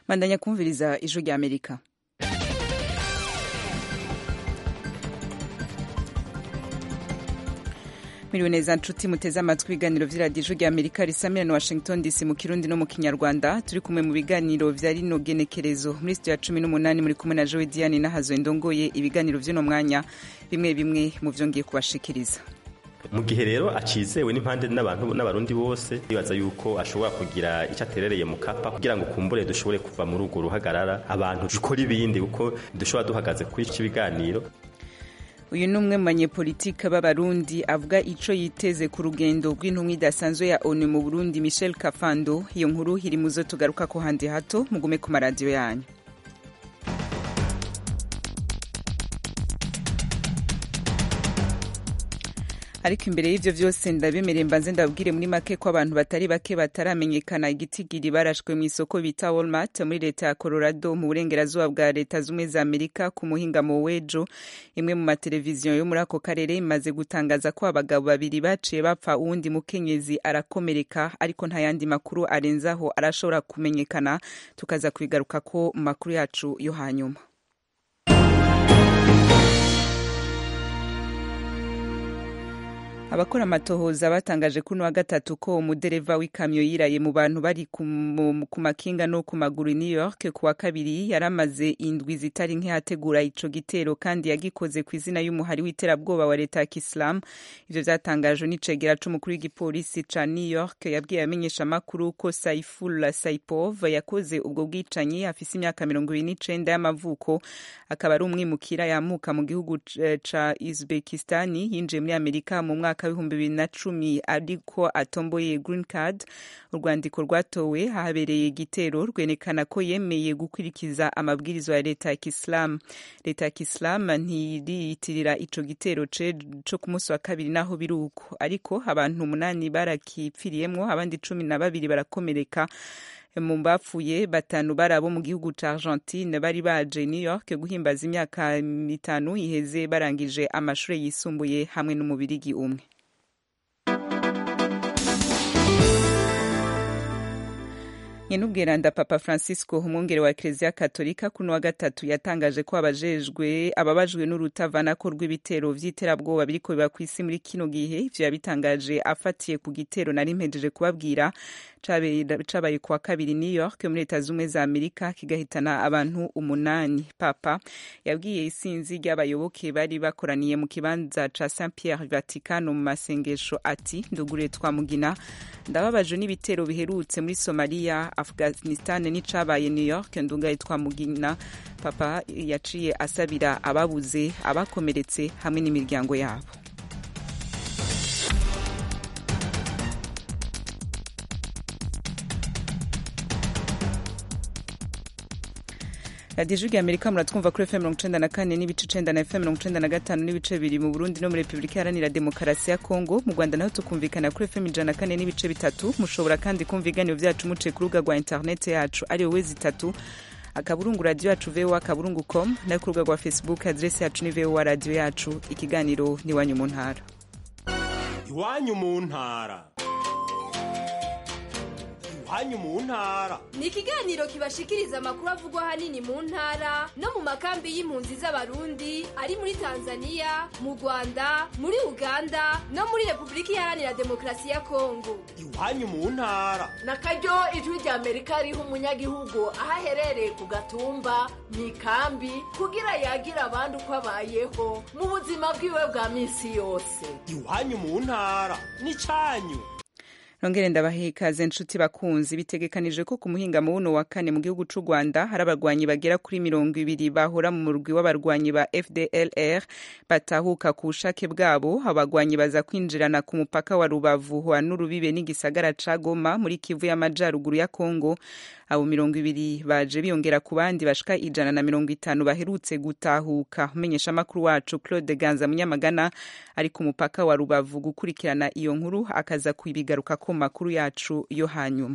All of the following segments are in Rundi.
bandanya kumviriza ijwi rya amerika miriwe neza nshuti muteze amatwi ibiganiro vy'iradiyo ijwi rya amerika risamira na washington dc mu kirundi no mu kinyarwanda turi kumwe mu biganiro vya rino genekerezo muri studio ya cumi n'umunani muri kumwe na jowe diane nahazo ndongoye ibiganiro vy'uno mwanya bimwe bimwe mu vyo ngiye kubashikiriza mu gihe rero acizewe n'impande n'abantu n'abarundi bose bibaza yuko ashobora kugira icyo aterereye mu kapa kugira ngo kumbure dushobore kuva muri urwo ruhagarara abantu dukora ibindi kuko dushobora duhagaze kuri iki biganiro uyu ni umwe mu banyepolitike b'abarundi avuga ico yiteze ku rugendo rw'intumwa idasanzwe ya onu mu burundi michel kafando iyo nkuru iri mu zo tugaruka ko handi hato mugume ku maradiyo yanyu ariko imbere y'ivyo vyose ndabemereye mbanze ndababwire muri make ko abantu batari bake bataramenyekana igitigiri barashwe mu isoko bita Walmart muri leta ya Colorado mu burengerazuba bwa leta zumwe za Amerika ku muhingamo w'ejo imwe mu mateleviziyo yo muri ako karere imaze gutangaza ko abagabo babiri baciye bapfa uwundi mukenyezi arakomereka ariko nta yandi makuru arenzaho arashobora kumenyekana tukaza kubigaruka ko mu makuru yacu yo hanyuma abakora amatohoza batangaje kuno wa gatatu ko umudereva w'ikamyo yiraye mu bantu bari ku makinga no ku maguru New York ku wa kabiri yaramaze indwi zitari nke hategura ico gitero kandi yagikoze ku izina y'umuhari w'iterabwoba wa leta ya Islam ivyo vyatangajwe n'icegera c'umukuru w'igipolisi ca New York yabwiye abamenyesha makuru ko Saifullah Saipov yakoze ubwo bwicanyi afise imyaka mirongo ibiri n'icenda y'amavuko akaba ari umwimukira yamuka mu gihugu ca Uzbekistani yinjiye muri Amerika mu mwaka mwaka w'ibihumbi bibiri na cumi ariko atomboye green card urwandiko rwatowe habereye igitero rwerekana ko yemeye gukurikiza amabwiriza ya leta ya kisilamu leta ya kisilamu ntiriyitirira ico gitero co ku munsi wa kabiri naho biri uko ariko abantu umunani barakipfiriyemwo abandi cumi na babiri barakomereka mu bapfuye batanu bari abo mu gihugu ca Argentine bari baje New York guhimbaza imyaka itanu iheze barangije amashure yisumbuye hamwe n'umubirigi umwe nyenubweranda papa francisco umwungere wa ekereziya katolika kuno wa gatatu yatangaje ko abajejwe ababajwe n'urutavanako rw'ibitero vy'iterabwoba biriko biba kw'isi muri kino gihe ivyo yabitangaje afatiye ku gitero nari mpejeje kubabwira cabaye kuwa kabiri new york muri leta z'ubumwe za amerika kigahitana abantu umunani papa yabwiye isinzi ry'abayoboke bari bakoraniye mu kibanza ca saint pierre vaticano mu masengesho ati ndugure twamugina ndababajwe n'ibitero biherutse muri somaliya afghanistan n'icabaye new york ndungaye twamugina papa yaciye asabira ababuze abakomeretse hamwe n'imiryango yabo radiyo ijwi amerika muratwumva kuri fm mirongo icenda na kane n'ibice icenda na fm mirongo icenda na gatanu n'ibice bibiri mu burundi no muri repubulika iharanira demokarasi ya kongo mu rwanda naho tukumvikana kuri fm ijana na kane n'ibice bitatu mushobora kandi kumva ibiganiro vyacu muciye ku rubuga rwa interineti yacu ari wowe zitatu akaburungu radiyo yacu voa akaburungu com nayo ku rubuga rwa facebook aderesi yacu ni voa radiyo yacu ikiganiro ni iwanyu mu ntara iwanyu mu ntara iwanyu mu ntara ni ikiganiro kibashikiriza amakuru avugwa ahanini mu ntara no mu makambi y'impunzi z'abarundi ari muri tanzania mu rwanda muri uganda no muri repubulika iharanira demokarasi ya kongo iwanyu mu ntara na karyo ijwi rya amerika riha umunyagihugu aho aherereye ku gatumba mu ikambi kugira yagira abandi uko abayeho mu buzima bwiwe bwa minsi yose iwanyu mu ntara ni cyanyu nongere ndabahe ikaze nshuti bakunzi bitegekanije ko ku muhingamo wuno wa kane mu gihugu c'u rwanda hari abarwanyi bagera kuri mirongo ibiri bahora mu murwi w'abarwanyi ba fdlr batahuka ku bushake bwabo abarwanyi baza kwinjirana ku mupaka wa rubavu wa n'urubibe n'igisagara ca goma muri kivu y'amajaruguru ya kongo abo mirongo ibiri baje biyongera ku bandi bashika ijana na mirongo itanu baherutse gutahuka umenyesha amakuru wacu claude ganza munyamagana ari ku mupaka wa rubavu gukurikirana iyo nkuru akaza kubigaruka ku makuru yacu yo hanyuma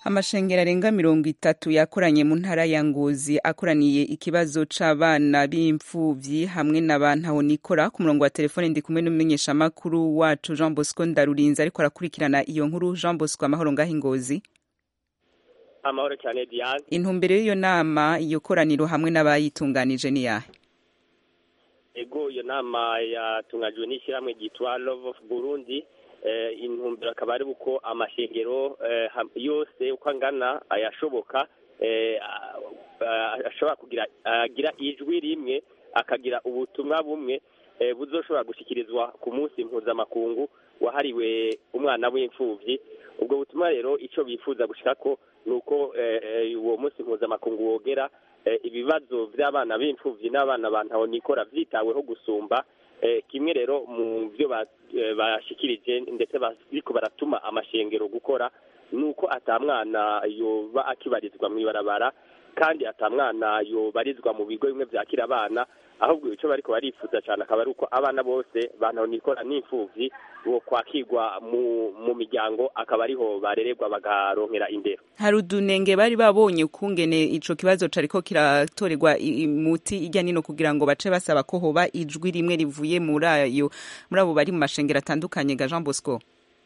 amashengero arenga mirongo itatu yakoranye mu ntara ya ngozi akoraniye ikibazo c'abana b'imfuvyi hamwe na bantaho nikora ku murongo wa telefone ndi kumwe n'umumenyeshamakuru wacu jean bosco ndarurinze ariko arakurikirana iyo nkuru jean bosco amahoro ngaho ingozi amahoro cyane diane intumbero y'iyo nama iyo koraniro hamwe n'abayitunganije ni yahe ego iyo nama yatunganijwe n'ishyirahamwe ryitwa love of burundi intumbero akaba ari uko amashengero yose uko angana ayashoboka ashobora kugira agira ijwi rimwe akagira ubutumwa bumwe buzoshobora gushyikirizwa ku munsi mpuzamakungu wahariwe umwana w'imfubyi ubwo butumwa rero icyo bifuza gushyira ko ni uko uwo munsi mpuzamakungu wogera ibibazo by'abana b'imfubyi n'abana bantaho nikora byitaweho gusumba kimwe rero mu byo bashyikirije ndetse bariko baratuma amashengero gukora ni uko atamwana yoba akibarizwa mu ibarabara kandi atamwana yobarizwa mu bigo bimwe byakira abana ahubwo icyo bariko barifuza cyane akaba ari uko abana bose bantaho nikora n'imfubyi bo kwakirwa mu miryango akaba ariho barererwa bagaronkera indero hari udunenge bari babonye ukungene ico kibazo cariko kiratorerwa imuti ijya nino kugira ngo bace basaba ko hoba ijwi rimwe rivuye muri ayo muri abo bari mu mashengero atandukanye ga Jean Bosco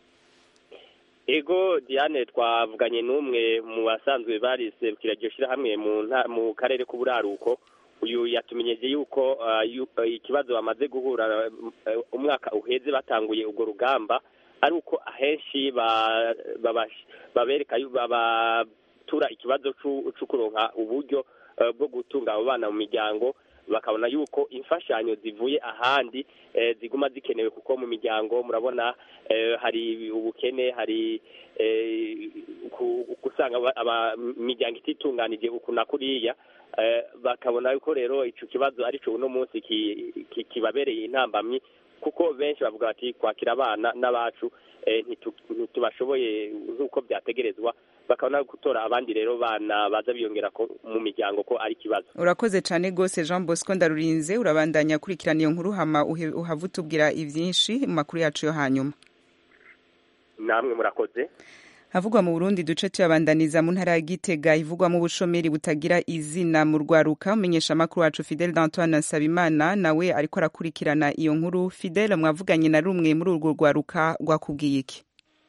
ego diane twavuganye n'umwe mu basanzwe bariserukira iryo shyirahamwe mu karere k'uburaruko uyu yatumenyeje yuko ikibazo bamaze guhura umwaka uheze batanguye urwo rugamba ari uko ahenshi babereka babatura ikibazo cyo kuronka uburyo bwo gutunga abo bana mu miryango bakabona yuko imfashanyo zivuye ahandi ziguma zikenewe kuko mu miryango murabona hari ubukene hari gusanga imiryango ititunganije uku na kuriya bakabona yuko rero icyo kibazo aricyo uno munsi kibabereye intambamyi kuko benshi bavuga bati kwakira abana n'abacu ntitubashoboye nk'uko byategerezwa bakabona gutora abandi rero bana baza biyongera mu miryango ko ari ikibazo urakoze cyane rwose jean bosco ndarurinze urabandanya akurikirana iyo nkuru hama uhava utubwira ibyinshi mu makuru yacu yo hanyuma namwe murakoze havugwa mu burundi duce tuyabandaniza mu ntara ya gitega ivugwamo ubushomeri butagira izina mu rwaruka umenyesha amakuru wacu fidele d'antoine nsabimana nawe ariko arakurikirana iyo nkuru fidele mwavuganye na rumwe muri urwo rwaruka rwakubwiye iki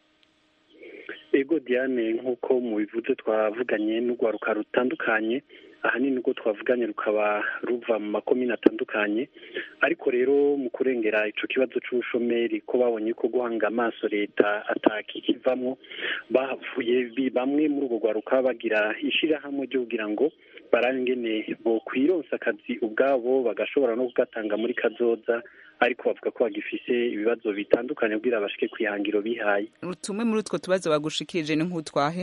ego diane nk'uko mubivuze twavuganye n'urwaruka rutandukanye ahanini ubwo twavuganye rukaba ruva mu makomine atandukanye ariko rero mu kurengera icyo kibazo cy'ubushomeri ko babonye ko guhanga amaso leta atakikivamo bavuye bamwe muri urwo rwaruka bagira ishyirahamwe ryo kugira ngo barangene bo kwironsa akazi ubwabo bagashobora no kugatanga muri kazoza ariko bavuga ko bagifise ibibazo bitandukanye kugira bashike ku ihangiro bihaye tumwe muri utwo tubazo bagushikirije ni nk'utwahe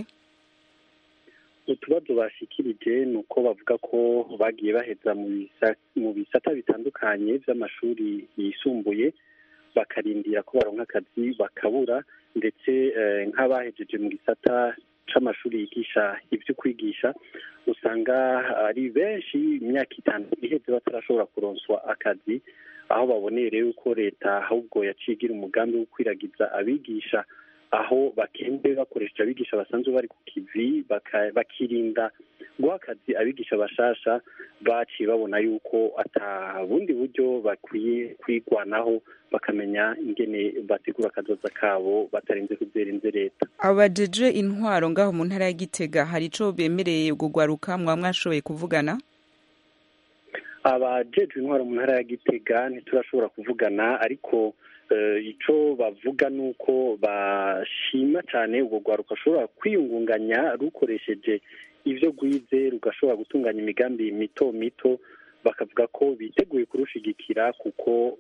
utubazo bashikirije ni uko bavuga ko bagiye baheza mu bisata bitandukanye by'amashuri yisumbuye bakarindira ko baronka akazi bakabura ndetse nk'abahejeje mu gisata c'amashuri yigisha ibyo kwigisha usanga ari benshi imyaka itanu iheze batarashobora kuronswa akazi aho baboneye rero ko leta ahubwo yaciye igira umugambi wo kwiragiza abigisha aho bakende bakoresha abigisha basanzwe bari ku kivi bakirinda guha akazi abigisha bashasha baciye babona yuko ata bundi buryo bakwiye kwigwanaho bakamenya ingene bategura akazoza kabo batarinze kuzerinze leta abajeje intwaro ngaho mu ntara ya gitega hari ico bemereye gugwaruka mwaba mwashoboye kuvugana abajejwe intwaro mu ntara ya gitega ntiturashobora kuvugana ariko icyo bavuga ni uko bashima cyane ubwo rwaruka rushobora kwiyungunganya rukoresheje ibyo rwize rugashobora gutunganya imigambi mito mito bakavuga ko biteguye kurushigikira kuko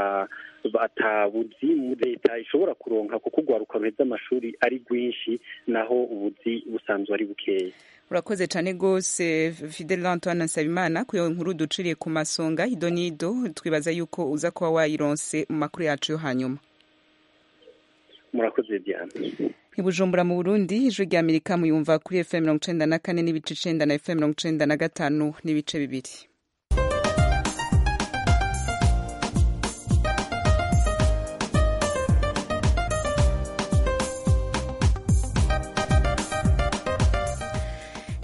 atabuzi leta ishobora kuronka kuko urwaruka ruheza amashuri ari rwinshi naho ubuzi busanzwe ari bukeya urakoze cyane rwose fidele antoine nsabimana ku iyo nkuru duciriye ku masonga idonido twibaza yuko uza kuba wayironse mu makuru yacu yo hanyuma murakoze diane ibujumbura mu burundi ijwi rya amerika muyumva kuri fm mirongo icenda na kane n'ibice icenda na fm mirongo icenda na gatanu n'ibice bibiri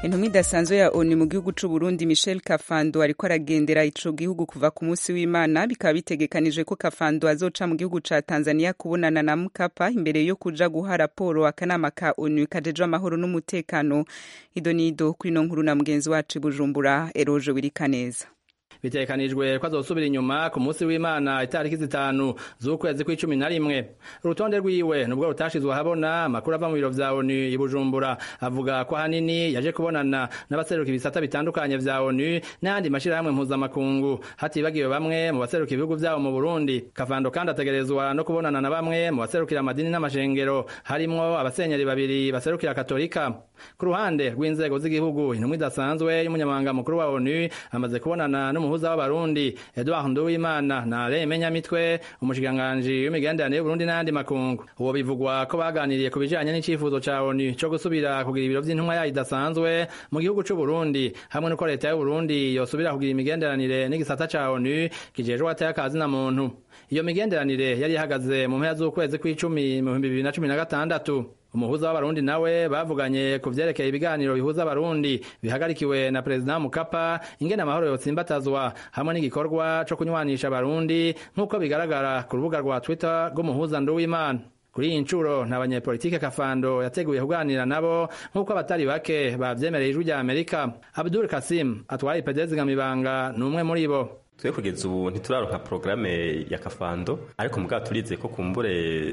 intumwa idasanzwe ya onu mu gihugu c'u Burundi Michel Kafando ariko aragendera ico gihugu kuva ku munsi w'Imana bikaba bitegekanijwe ko Kafando azoca mu gihugu ca Tanzania kubonana na Mkapa imbere yo kuja guha raporo akanama ka onu kajejwe amahoro n'umutekano idonido kuri no nkuru na mugenzi wacu Bujumbura Eroje Wirikaneza bitekanijwe ko azosubira inyuma ku munsi w'imana itariki zitanu z'ukwezi kw'icumi na rimwe urutonde rwiwe nubwo rutashizwe ahabona amakuru ava mu biro vya onu i bujumbura avuga ko ahanini yaje kubonana n'abaseruka ibisata bitandukanye vya onu n'ayandi mashirahamwe mpuzamakungu hatibagiwe bamwe mu baseruka ibihugu vyabo mu burundi kavando kandi ategerezwa no kubonana na bamwe mu baserukira amadini n'amashengero harimwo abasenyeri babiri baserukira katolika ku ruhande rw'inzego z'igihugu intumwa idasanzwe y'umunyamabanga mukuru wa onu amaze kubonana n'umuhuza w'abarundi Edouard Nduwimana na Alain Menyamitwe umushikiranganji w'imigenderanire y'Uburundi n'ayandi makungu uwo bivugwa ko baganiriye ku bijanye n'icifuzo ca ONU co gusubira kugira ibiro vy'intumwa yayo idasanzwe mu gihugu c'u Burundi hamwe n'uko leta y'u Burundi yosubira kugira imigenderanire n'igisata ca ONU kijejwe ateye akazi na muntu iyo migenderanire yari ihagaze mu mpera z'ukwezi kw'icumi mu bihumbi bibiri na cumi na gatandatu umuhuza w'abarundi nawe bavuganye ku vyerekeye ibiganiro bihuza abarundi bihagarikiwe na perezida mukapa ingene amahoro yotsimbatazwa hamwe n'igikorwa co kunywanisha abarundi nk'uko bigaragara ku rubuga rwa twitter rw'umuhuza nduwimana kuri iyi ncuro nta banyepolitike kafando yateguye kuganira nabo nk'uko abatari bake bavyemereye ijwi rya amerika abdul kasim atwaye ipedezi ngamibanga ni umwe muri bo twe kugeza ubu ntituraronka porogaramu ya kafando ariko mugabo turize ko kumbure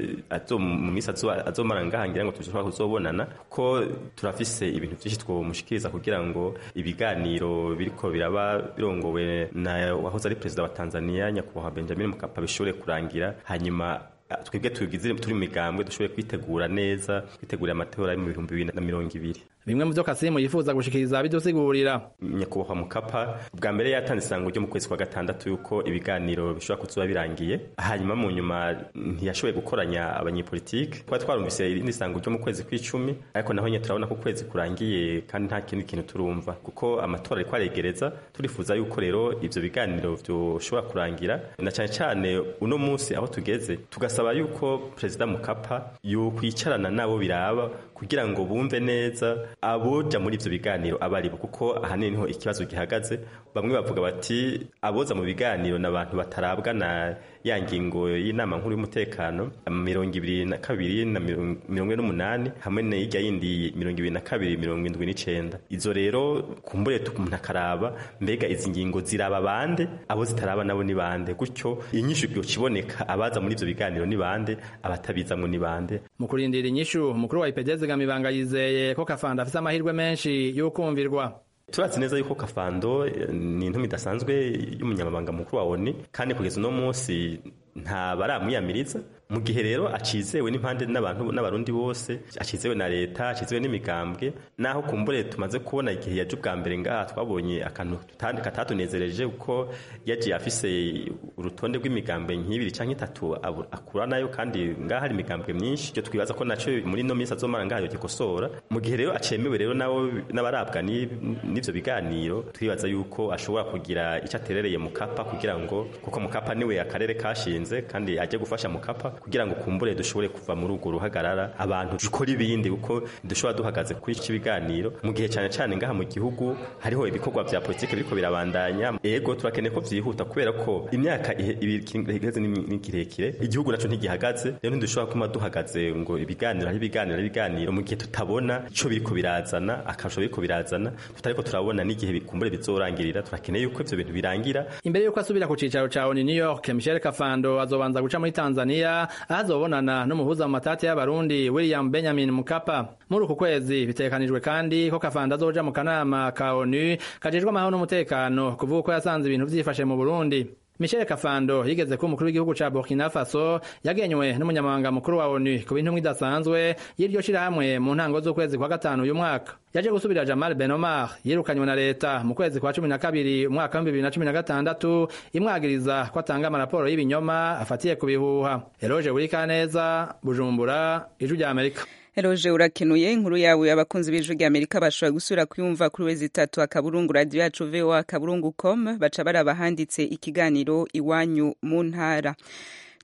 mu minsi azomara ngaha ngira ngo dushobora kuzobonana ko turafise ibintu vyinshi twomushikiriza kugira ngo ibiganiro biriko biraba birongowe na wahoze ari perezida wa tanzania nyakubahwa benjamin mukapa bishobore kurangira hanyuma twebwe tugize turi mu migambwe dushobore kwitegura neza kwitegurira amatora yo mu bihumbi bibiri na mirongo ibiri bimwe mu vyo kasimu yifuza gushikiriza bidusigurira nyakubahwa mukapa bwa mbere yatanze isango ryo mu kwezi kwa gatandatu yuko ibiganiro bishobora kuzoba birangiye hanyuma mu nyuma ntiyashoboye gukoranya abanyepolitike twari twarumvise irindi sango ryo mu kwezi kw'icumi ariko naho nyine turabona ko ukwezi kurangiye kandi nta kindi kintu turumva kuko amatora ariko aregereza turifuza yuko rero ivyo biganiro vyoshobora kurangira na cane cane uno munsi aho tugeze tugasaba yuko perezida mukapa yokwicarana nabo biraba kugira ngo bumve neza aboja muri ivyo biganiro abaribo kuko ahanini niho ikibazo gihagaze bamwe bavuga bati aboza mu biganiro n'abantu batarabwa na ya ngingo y'inama nkuru y'umutekano mirongo ibiri na kabiri na mirongo ine n'umunani hamwe n'irya yindi mirongo ibiri na kabiri mirongo indwi n'icenda izo rero kumbure umuntu akaraba mbega izi ngingo ziraba bande abo zitaraba nabo ni bande gutyo inyishu yokiboneka abaza muri ivyo biganiro ni bande abatabizamwo ni bande mu kurindira inyishu umukuru wa ipedeze gamibanga yizeye ko kafanda afise amahirwe menshi y'ukumvirwa turazi neza yuko kafando ni intumi idasanzwe y'umunyamabanga mukuru wa oni kandi kugeza uno munsi nta baramwiyamiriza mu gihe rero acizewe n'impande n'abantu n'abarundi bose acizewe na leta acizewe n'imigambwe naho kumbure tumaze kubona igihe yaje ubwa mbere ngaha twabonye akantu katatunezereje kuko yagiye afise urutonde rw'imigambwe nk'ibiri canke itatu akura nayo kandi ngaha hari imigambwe myinshi ivyo twibaza ko naco muri ino minsi azomara ngaha yogikosora mu gihe rero acemewe rero nabo n'abarabwa n'ivyo biganiro twibaza yuko ashobora kugira ico aterereye mukapa kugira ngo kuko mukapa niwe akarere kashinze kandi ajye gufasha mukapa kugira ngo kumbure dushobore kuva muri urwo ruhagarara abantu dukora ibindi kuko dushobora duhagaze kuri iki biganiro mu gihe cyane cyane ngaha mu gihugu hariho ibikorwa vya politike biriko birabandanya ego turakeneye ko vyihuta kubera ko imyaka iheze ni kirekire igihugu naco ntigihagaze rero ntidushobora kuma duhagaze ngo ibiganiro hari ibiganiro ibiganiro mu gihe tutabona ico biriko birazana akarusho biriko birazana tutariko turabona n'igihe bikumbure bizorangirira turakeneye yuko ivyo bintu birangira imbere yuko asubira ku cicaro ca ONU New York Michel Kafando azobanza guca muri Tanzania ahazobonana n'umuhuza mu matati y'abarundi William Benjamin Mkapa muri uku kwezi bitekanijwe kandi ko Kafando azoja mu kanama ka ONU kajejwe amahoro n'umutekano kuvuga ko yasanze ibintu vyifashe mu Burundi Michel Kafando yigeze ko umukuru w'igihugu ca Burkina Faso yagenywe n'umunyamabanga mukuru wa ONU ku bintu idasanzwe y'iryo shirahamwe mu ntango z'ukwezi kwa gatanu uyu mwaka yaje gusubira Jamal Ben Omar yirukanywe na leta mu kwezi kwa cumi na kabiri umwaka w'ibihumbi bibiri na cumi na gatandatu imwagiriza ko atanga amaraporo y'ibinyoma afatiye ku bihuha Eloge Burikaneza Bujumbura Ijwi rya Amerika Eroje urakenuye inkuru yawe abakunzi b'ijwi rya Amerika bashobora gusura kuyumva kuri wezi itatu akaburungu radio yacu VOA akaburungu com baca baraba handitse ikiganiro iwanyu mu ntara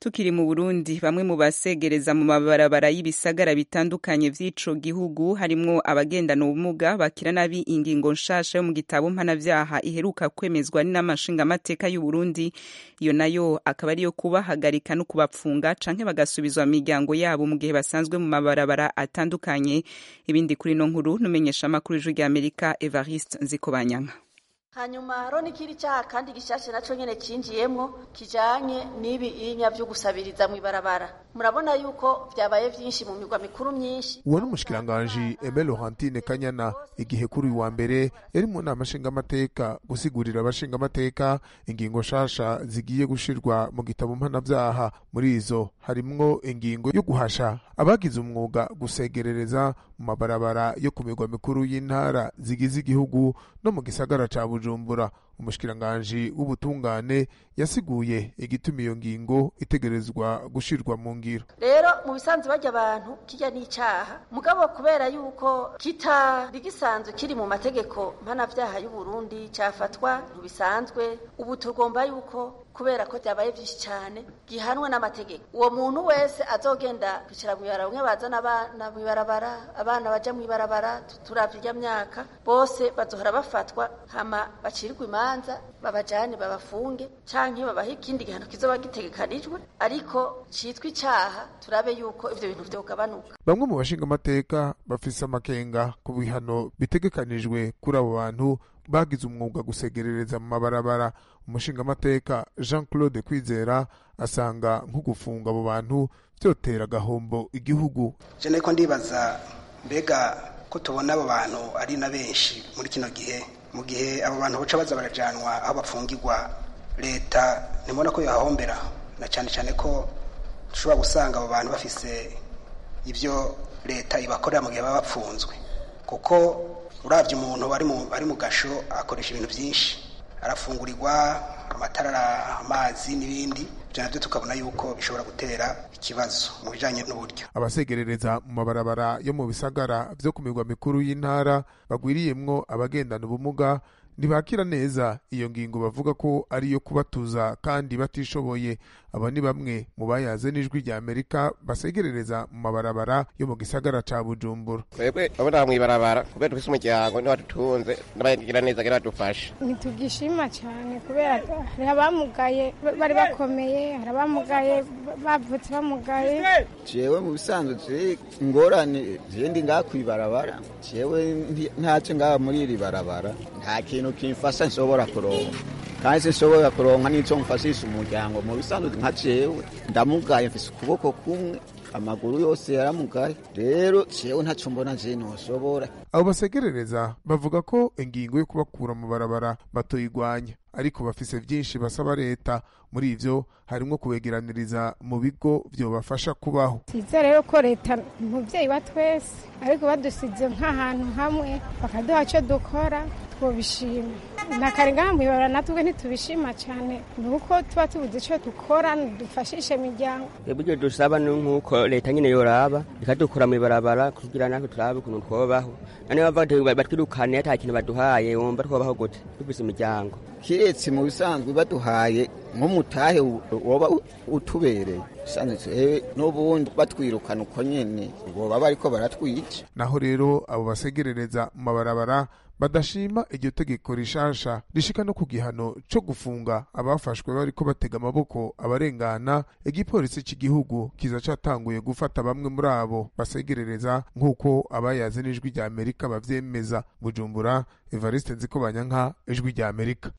tukiri mu Burundi bamwe mu basegereza mu mabarabara y'ibisagara bitandukanye vy'ico gihugu harimwo abagendana ubumuga bakira nabi ingingo nshasha yo mu gitabo mpanavyaha iheruka kwemezwa n'amashinga amateka y'u Burundi iyo nayo akaba ariyo kubahagarika no kubapfunga canke bagasubizwa mu miryango yabo mu gihe basanzwe mu mabarabara atandukanye ibindi kuri no nkuru numenyesha amakuru y'ijwi rya Amerika Evariste Nzikobanyanka hanyuma haro n'ikindi cyaha kandi gishashe naco nyene cinjiyemwo kijanye n'ibi inya vyo gusabiriza mu ibarabara murabona yuko vyabaye vyinshi mu migwa mikuru myinshi uwo n'umushikiranganji Aimé Laurentine Kanyana igihe kuri uyu wa mbere yari mu nama nshingamateka gusigurira abashingamateka ingingo nshasha zigiye gushirwa mu gitabo mpanavyaha muri izo harimwo ingingo yo guhasha abagize umwuga gusegerereza mu mabarabara yo ku migwa mikuru y'intara zigize igihugu no mu gisagara ca Bujumbura umushikiranganji w'ubutungane yasiguye igituma iyo ngingo itegerezwa gushirwa mu ngiro rero mu bisanzwe barya abantu kirya n'icaha mugabo kubera yuko kitari gisanzwe kiri mu mategeko mpanavyaha y'u Burundi cafatwa ntibisanzwe ubu tugomba yuko kubera ko byabaye byinshi cyane gihanwa n'amategeko uwo muntu wese azogenda kwicara mu ibarabara bamwe bazana abana mu ibarabara abana baja mu ibarabara turavye irya myaka bose bazohora bafatwa hama bacirirwa imanza babajane babafunge canke babahe ikindi gihano kizoba gitegekanijwe ariko citwa icaha turabe yuko ivyo bintu vyogabanuka bamwe mu bashingamateka bafise amakenga ku bihano bitegekanijwe kuri abo bantu bagize umwuga gusegerereza mu mabarabara umushingamateka jean claude kwizera asanga nko gufunga abo bantu vyotera agahombo igihugu je nariko ndibaza mbega ko tubona abo bantu ari na benshi muri kino gihe mu gihe abo bantu boca baza barajanwa aho bafungirwa leta nimubona ko yohahombera na cyane cyane ko dushobora gusanga abo bantu bafise ibyo leta ibakorera mu gihe baba bapfunzwe kuko urabye umuntu ari mu gasho akoresha ibintu byinshi arafungurirwa amatara amazi n'ibindi ibyo nabyo tukabona yuko bishobora gutera ikibazo mu bijyanye n'uburyo abasegerereza mu mabarabara yo mu bisagara byo ku mirwa mikuru y'intara bagwiriyemwo abagendana ubumuga ntibakira neza iyo ngingo bavuga ko ari iyo kubatuza kandi batishoboye aba ni bamwe mu bayaze n'ijwi rya amerika basegerereza mu mabarabara yo mu gisagara ca bujumbura twebwe abona mu ibarabara kubera dufise umuryango niho dutunze n'abagira neza kugira badufashe ntitugishima cyane kubera hari abamugaye bari bakomeye hari abamugaye bavutse bamugaye jewe mu bisanzwe turi ingorane je ndi ngaha kw'ibarabara jewe ntace ngaha muri iri barabara nta kintu kimfasha nshobora kuronka kandi sinshobora kuronka n'ico mfashisha umuryango mu bisanzwe nka jewe ndamugaye mfise ukuboko kumwe amaguru yose yaramugaye rero jewe ntaco mbona je noshobora abo basegerereza bavuga ko ingingo yo kubakura mu barabara batoyigwanya ariko bafise vyinshi basaba leta muri ivyo harimwo kubegeraniriza mu bigo vyobafasha kubaho size rero ko leta umuvyeyi wa twese ariko badusize nk'ahantu hamwe bakaduha co dukora twobishima nakarenga mwibara natwe ntitubishima cyane nuko tuba tubuze ico dukora dufashishe imiryango ibyo dusaba ni nk'uko leta nyine yoraba ikadukura mu ibarabara kugira natwe turabe ukuntu twobaho nane bava batwirukane ata kintu baduhaye wumva twobaho gute dufise imiryango kiretse mu bisanzwe baduhaye nk'umutahe woba utubereye sanzwe n'ubundi batwirukana uko nyene boba bariko baratwica naho rero abo basegerereza mu mabarabara badashima iryo tegeko rishasha rishika no ku gihano co gufunga abafashwe bariko batega amaboko abarengana igipolisi cy'igihugu kiza catanguye gufata bamwe muri abo basegerereza nk'uko abayaze n'ijwi rya amerika bavyemeza bujumbura evariste nzikobanyanka ijwi rya amerika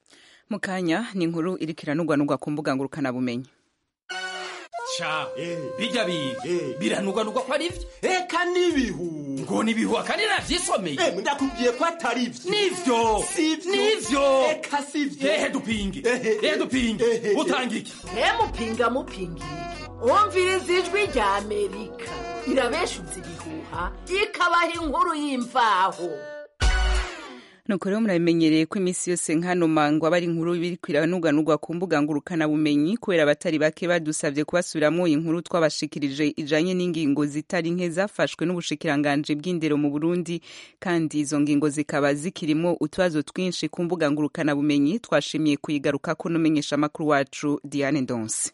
mu kanya ni inkuru iriko iranugwanugwa ku mbuga ngurukanabumenyi ca bijya biga biranugwanugwa ko ari vyo eka n'ibihu ngo nibihu akandi navyisomeye ndakubwiye ko atari vyo nivyo nivyo eka sivyo ehe dupinge ehe dupinge utanga iki mupinga mupingira wumviriza ijwi rya amerika irabeshuza ibihuha ikabaha inkuru y'imvaho nuko rero murabimenyereye ko iminsi yose nkano mango aba ari inkuru biriko iranuganurwa ku mbuga ngurukanabumenyi kubera abatari bake badusabye kubasubiramwo inkuru twabashikirije ijanye n'ingingo zitari nke zafashwe n'ubushikiranganji bw'indero mu burundi kandi izo ngingo zikaba zikirimwo utubazo twinshi ku mbuga ngurukanabumenyi twashimiye kuyigarukako n'umenyesha amakuru wacu diane ndonse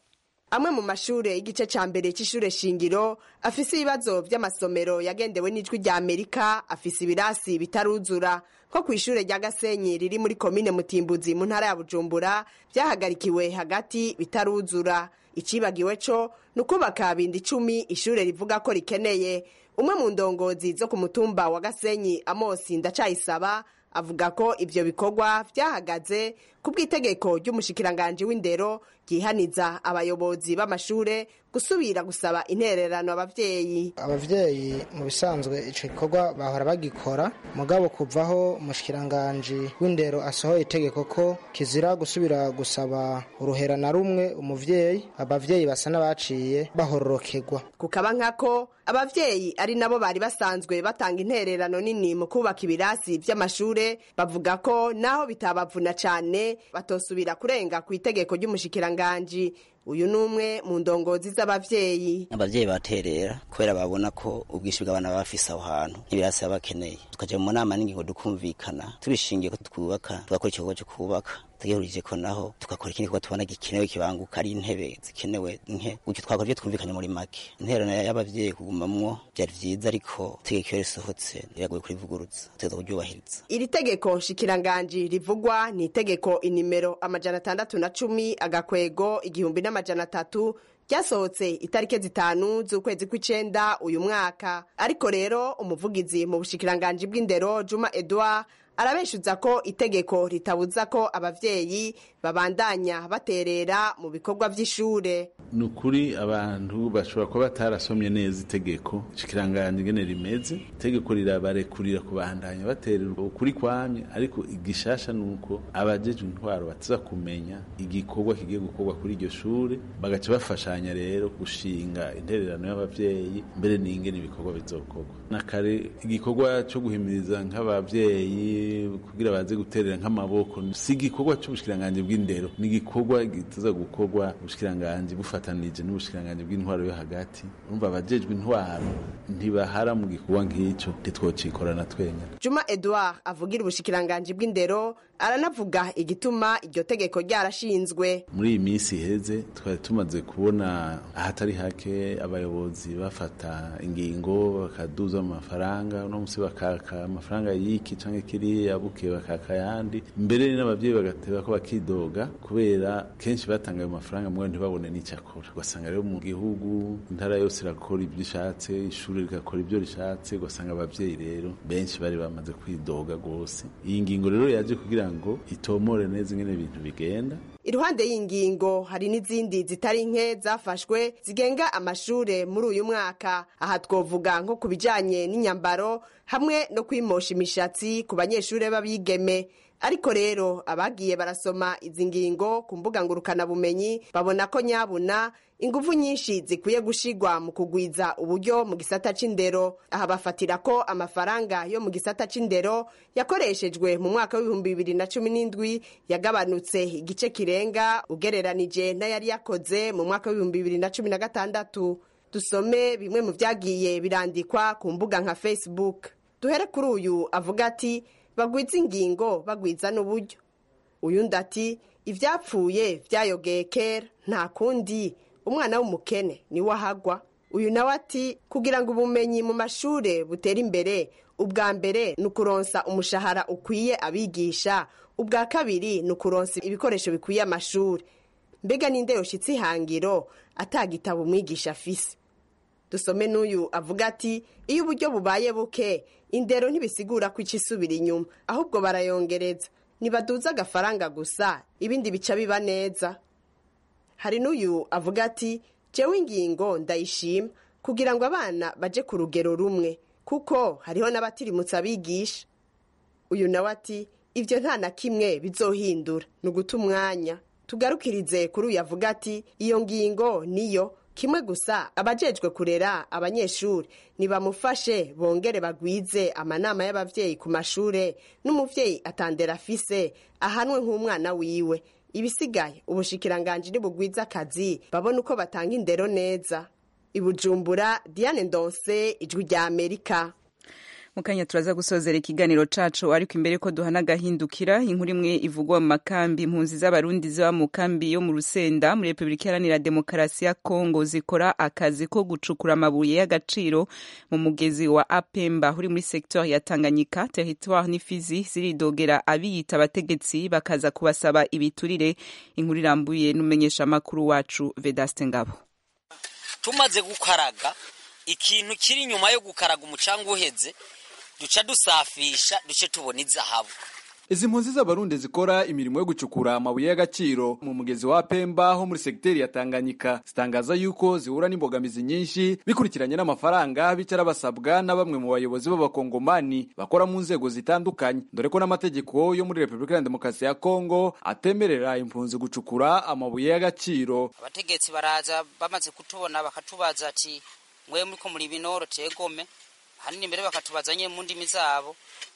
amwe mu mashure y'igice ca mbere c'ishure shingiro afise ibibazo vy'amasomero yagendewe n'ijwi rya amerika afise ibirasi bitaruzura nko kw'ishure rya gasenyi riri muri komine mutimbuzi mu ntara ya bujumbura vyahagarikiwe hagati bitaruzura icibagiwe co ni ukubaka bindi icumi ishure rivuga ko rikeneye umwe mu ndongozi zo ku mutumba wa gasenyi amosi ndacayisaba avuga ko ivyo bikorwa vyahagaze ku bw'itegeko ry'umushikiranganji w'indero ryihaniza abayobozi b'amashure gusubira gusaba intererano abavyeyi abavyeyi mu bisanzwe ico gikorwa bahora bagikora mugabo kuvaho umushikiranganji w'indero asohoye itegeko ko kizira gusubira gusaba uruhera na rumwe umuvyeyi abavyeyi basa n'abaciye bahororokerwa kukaba nkako abavyeyi ari nabo bari basanzwe batanga intererano nini mu kubaka ibirasi vy'amashure bavuga ko naho bitabavuna cane batosubira kurenga ku itegeko ry'umushikiranganji uyu ni umwe mu ndongozi z'abavyeyi abavyeyi baterera kubera babona ko ubwinshi bw'abana baba bafise aho hantu n'ibirasi baba bakeneye tukaja mu nama n'ingingo dukumvikana tubishingiye ko twubaka tugakora igikorwa cyo kubaka tugihurije ko naho tugakora ikindi gikorwa tubona gikenewe kibanguka ari intebe zikenewe nke gutyo twakora ibyo twumvikanye muri make intererano y'abavyeyi kugumamwo byari vyiza ariko itegeko iyo risohotse riragoye kurivugurutsa tuza kuryubahiriza iri tegeko nshikiranganji rivugwa ni itegeko inimero amajana atandatu na cumi agakwego igihumbi n'amajana atatu ryasohotse itariki zitanu z'ukwezi kw'icenda uyu mwaka ariko rero umuvugizi mu bushikiranganji bw'indero juma edouard arabeshuza ko itegeko ritabuza ko abavyeyi babandanya baterera mu bikorwa vy'ishure ni ukuri abantu bashobora kuba batarasomye neza itegeko ikiranganje ingene rimeze itegeko rirabarekurira kubandanya baterera ukuri kwamye ariko igishasha ni uko abajejwe intwaro batiza kumenya igikorwa kigiye gukorwa kuri iryo shure bagaca bafashanya rero gushinga intererano y'abavyeyi mbere n'ingene ibikorwa bizokorwa na kare igikorwa co guhimiriza nk'abavyeyi kugira baze guterera nk'amaboko si igikorwa c'ubushikiranganje bw'indero ni igikorwa gituza gukorwa ubushikiranganje bufatanije n'ubushikiranganje bw'intwaro yo hagati urumva abajejwe intwaro ntibahara mu gikorwa nk'ico ntitwocikorana twenya juma edouard avugira ubushikiranganji bw'indero aranavuga igituma iryo tegeko ryarashinzwe muri iyi minsi iheze twari tumaze kubona ahatari hake abayobozi bafata ingingo bakaduza amafaranga uno musi bakaka amafaranga y'iki canke kiriya buke bakaka yandi mbere n'abavyeyi bagateba ko bakidoga kubera kenshi batanga ayo mafaranga mwe ntibabone n'icyo akora ugasanga rero mu gihugu intara yose irakora ibyo ishatse ishuri rigakora ibyo rishatse ugasanga abavyeyi rero benshi bari bamaze kwidoga rwose iyi ngingo rero yaje kugira ngo itomore neza ingene ibintu bigenda iruhande y'ingingo hari n'izindi zitari nke zafashwe zigenga amashure muri uyu mwaka aha twovuga nko ku bijanye n'inyambaro hamwe no kwimosha imishatsi ku banyeshure b'abigeme ariko rero abagiye barasoma izi ngingo ku mbuga ngurukanabumenyi babona ko nyabuna ingufu nyinshi zikwiye gushigwa mu kugwiza uburyo mu gisata c'indero aha bafatira ko amafaranga yo mu gisata c'indero yakoreshejwe mu mwaka w'ibihumbi bibiri na cumi n'indwi yagabanutse igice kirenga ugereranije n'ayari yakoze mu mwaka w'ibihumbi bibiri na cumi na gatandatu dusome bimwe mu vyagiye birandikwa ku mbuga nka facebook duhere kuri uyu avuga ati bagwiza ingingo bagwiza n'uburyo uyundi ati ivyapfuye vyayogeye kera nta kundi umwana w'umukene niwe ahagwa uyu nawe ati kugira ngo ubumenyi mu mashure butere imbere ubwa mbere ni ukuronsa umushahara ukwiye abigisha ubwa kabiri ni ukuronsa ibikoresho bikwiye amashuri mbega ninde yoshitse ihangiro atagitabo umwigisha afise dusome n'uyu avuga ati iyo uburyo bubaye buke indero ntibisigura ko ica isubira inyuma ahubwo barayongereza ntibaduza agafaranga gusa ibindi bica biba neza hari n'uyu avuga ati jewe ingingo ndayishima kugira ngo abana baje ku rugero rumwe kuko hariho n'abatirimutse abigisha uyu nawe ati ibyo nta na kimwe bizohindura ni uguta umwanya tugarukirize kuri uyu avuga ati iyo ngingo niyo kimwe gusa abajejwe kurera abanyeshuri nibamufashe bongere bagwize amanama y'abavyeyi ku mashure n'umuvyeyi atandera afise ahanwe nk'umwana wiwe ibisigaye ubushikiranganji nibugwiza akazi babona uko batanga indero neza ibujumbura diane ndonse ijwi rya amerika mu kanya turaza gusozera ikiganiro cacu ariko imbere ko duhana agahindukira inkuru imwe ivugwa mu makambi impunzi z'abarundi ziba mu kambi yo mu rusenda muri repubulika iharanira demokarasi ya kongo zikora akazi ko gucukura amabuye y'agaciro mu mugezi wa apemba uri muri secteur ya tanganyika territoire n'ifizi ziridogera abiyita abategetsi bakaza kubasaba ibiturire inkuru irambuye n'umumenyesha makuru wacu vedaste ngabo tumaze gukaraga ikintu kiri inyuma yo gukaraga umucanga uheze duca dusafisha duce tubona izahabu izi mpunzi z'abarundi zikora imirimo yo gucukura amabuye y'agaciro mu mugezi wa pemba ho muri segiteri ya tanganyika zitangaza yuko zihura n'imbogamizi nyinshi bikurikiranye n'amafaranga bicara basabwa na bamwe mu bayobozi b'abakongomani bakora mu nzego zitandukanye dore ko n'amategeko yo muri repubulika ya demokarasi ya kongo atemerera impunzi gucukura amabuye y'agaciro abategetsi baraza bamaze kutubona bakatubaza ati mwe muriko muri binoro tegome hanini mbere bakatubaza nye mu ndimi zabo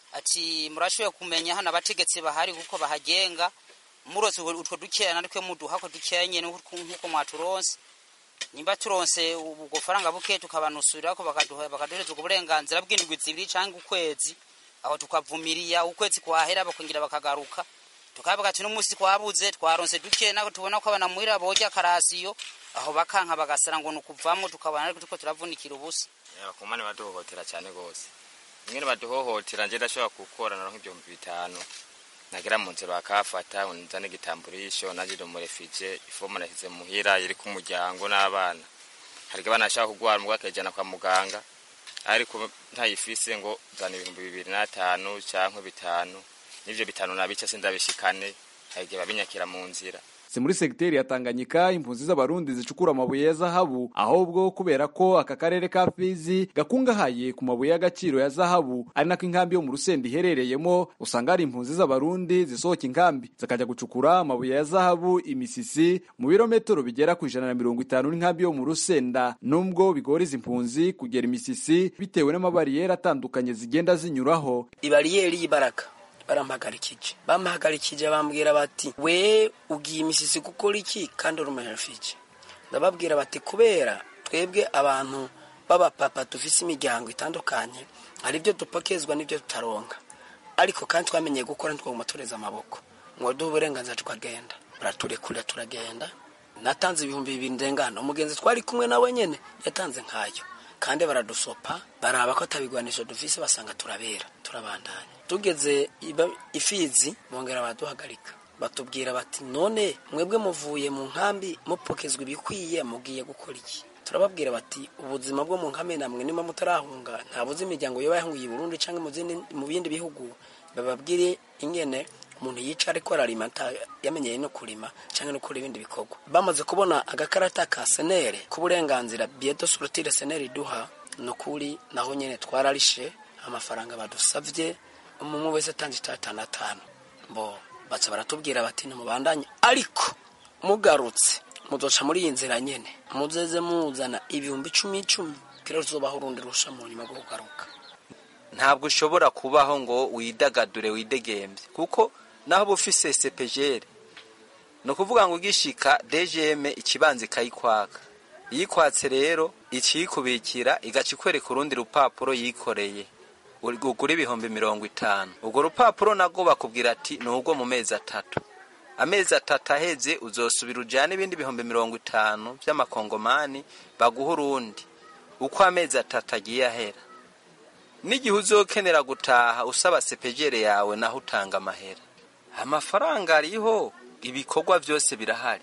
ati murashoboye kumenya hano abategetsi bahari kuko bahagenga murose utwo dukeya natwe muduha ko dukeya nyene nkuko mwaturonse nimba turonse ubwo faranga buke tukabanusura ko bakaduha bakaduhereza ubwo burenganzira bw'indwi zibiri canke ukwezi aho tukavumiriya ukwezi kwahera bakongera bakagaruka tukavuga ati n'umunsi twabuze twaronse duke nako tubona ko abana muhira boja karasiyo aho bakanka bagasara ngo nukuvamwo tukabona ariko tuko turavunikira ubusa abakomane baduhohotera cyane gose mwene baduhohotera nje ndashobora gukora naronka ibihumbi bitanu nagera mu nzira bakafata nzane igitamburisho naje do murefije ifomu nashyize muhira iri ku muryango n'abana hari abana ashaka kugwara mugwa akajana kwa muganga ariko ntayifise ngo zana ibihumbi bibiri n'atanu canke bitanu n'ivyo bitanu nabica sindabishikane hari igihe babinyakira mu nzira si muri segiteri ya tanganyika impunzi z'abarundi zicukura amabuye ya zahabu ahubwo kubera ko aka karere ka fizi gakungahaye ku mabuye y'agaciro ya zahabu ari nako inkambi yo mu rusenda iherereyemo usanga hari impunzi z'abarundi zisohoka inkambi zikajya gucukura amabuye ya zahabu imisisi mu birometero bigera ku ijana na mirongo itanu n'inkambi yo mu rusenda nubwo bigora izi mpunzi kugera imisisi bitewe n'amabariyeri atandukanye zigenda zinyuraho ibariyeri y'ibaraka barampagarikije bampagarikije bambwira bati we ugiye imisisi gukora iki kandi uri umuherifije ndababwira bati kubera twebwe abantu b'abapapa dufise imiryango itandukanye hari ibyo dupakezwa n'ibyo tutaronka ariko kandi twamenyeye gukora ntitwaguma tureza amaboko ngo duhe uburenganzira tukagenda baraturekurira turagenda natanze ibihumbi bibiri ndengana umugenzi twari kumwe nawe nyene yatanze nkayo kandi baradusopa baraba ko atabigwanisho dufise basanga turabera turabandanya tugeze ifizi bongera baraduhagarika batubwira bati none mwebwe muvuye mu nkambi mupokezwa ibikwiye mugiye gukora iki turababwira bati ubuzima bwo mu nkambi namwe niba mutarahunga ntabuze imiryango yoba yahungiye i burundi cyangwa mu bindi bihugu bababwire ingene umuntu yica ariko ararima yamenyeye no kurima cyangwa no gukora ibindi bikorwa bamaze kubona agakarata ka senere k'uburenganzira biedo surutire senere iduha ni ukuri naho nyine twararishe amafaranga badusabye umwe wese atanze itatanu atanu bo baca baratubwira bati ntimubandanye ariko mugarutse muzoca muri iyi nzira nyine muzeze muzana ibihumbi icumi icumi kera tuzobaho urundi rusha mu nyuma rwo kugaruka ntabwo ushobora kubaho ngo widagadure widegembye kuko naho uba ufise sepejere ni ukuvuga ngo ugishika dgm ikibanza ikayikwaka iyikwatse rero ikiyikubikira igaca ikwereka urundi rupapuro yikoreye ugura ibihumbi mirongo itanu urwo rupapuro nabwo bakubwira ati ni urwo mu mezi atatu amezi atatu aheze uzosubira ujyane ibindi bihumbi mirongo itanu by'amakongomani baguha urundi uko amezi atatu agiye ahera n'igihe uzokenera gutaha usaba sepejere yawe naho utanga amahera amafaranga ariho ibikorwa byose birahari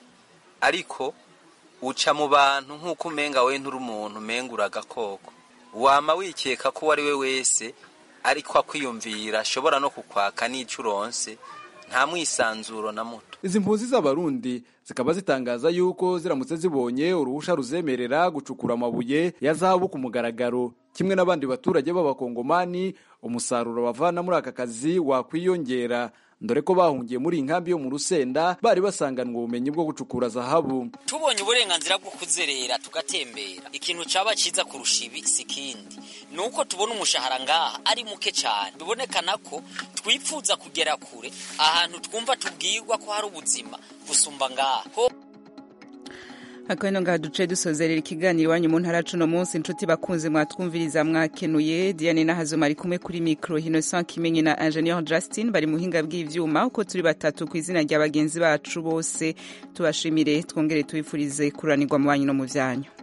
ariko uca mu bantu nk'uko umenga we nturi umuntu umenga uragakoko wama wikeka ko uwo ari we wese ariko akwiyumvira ashobora no kukwaka n'icyo uronse nta mwisanzuro na muto izi mpunzi z'abarundi zikaba zitangaza yuko ziramutse zibonye uruhusha ruzemerera gucukura amabuye ya zahabu ku mugaragaro kimwe n'abandi baturage b'abakongomani umusaruro bavana muri aka kazi wakwiyongera dore ko bahungiye muri iyi nkambi yo mu rusenda bari basanganwa ubumenyi bwo gucukura zahabu tubonye uburenganzira bwo kuzerera tugatembera ikintu caba ciza kurusha ibi si kindi ni uko tubona umushahara ngaha ari muke cyane bibonekana ko twifuza kugera kure ahantu twumva tubwirwa ko hari ubuzima gusumba ngaha akabino ngaha duce dusozerera ikiganiro iwanyu mu ntara cuno munsi inshuti bakunze mwatwumviriza mwakenuye diane nahazoma ari kumwe kuri mikro innocent kimenyi na ingenieur justin bari mu buhinga bw'ivyuma uko turi batatu ku izina rya bagenzi bacu bose tubashimire twongere tubifurize kuranirwa mu banyu no mu vyanyu